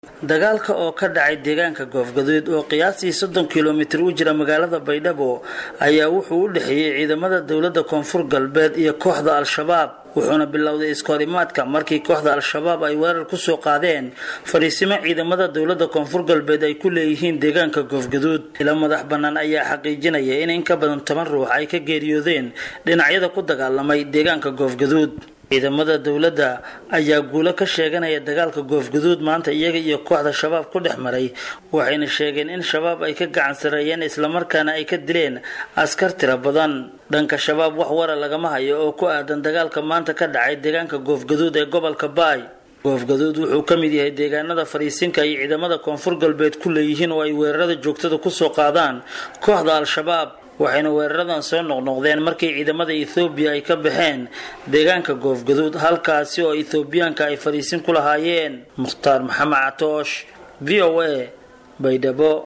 dagaalka oo ka dhacay deegaanka goofgaduud oo qiyaastii soddon kilomitir u jira magaalada baydhabo ayaa wuxuu u dhexeeyey ciidamada dowladda koonfur galbeed iyo kooxda al-shabaab wuxuuna bilowday iskoorimaadka markii kooxda al-shabaab ay weerar kusoo qaadeen fadhiisimo ciidamada dowladda koonfur galbeed ay ku leeyihiin deegaanka goofgaduud ila madax bannaan ayaa xaqiijinaya in in ka badan toban ruux ay ka geeriyoodeen dhinacyada ku dagaalamay deegaanka goofgaduud ciidamada dowladda ayaa guulo ka sheeganaya dagaalka goofgaduud maanta iyaga iyo kooxda shabaab ku dhex maray waxayna sheegeen in shabaab ay ka gacan sareeyeen islamarkaana ay ka dileen askar tiro badan dhanka shabaab wax wara lagama hayo oo ku aadan dagaalka maanta ka dhacay deegaanka goofgaduud ee gobolka baay goofgaduud wuxuu ka mid yahay deegaanada fadhiisinka ay ciidamada koonfur galbeed ku leeyihiin oo ay weerarada joogtada kusoo qaadaan kooxda al-shabaab waxayna weeraradan soo noqnoqdeen markii ciidamada ethoobiya ay ka baxeen deegaanka goofgaduud halkaasi oo ethoobiyaanka ay fadhiisin ku lahaayeen mukhtaar maxamed catoosh v o a baydhabo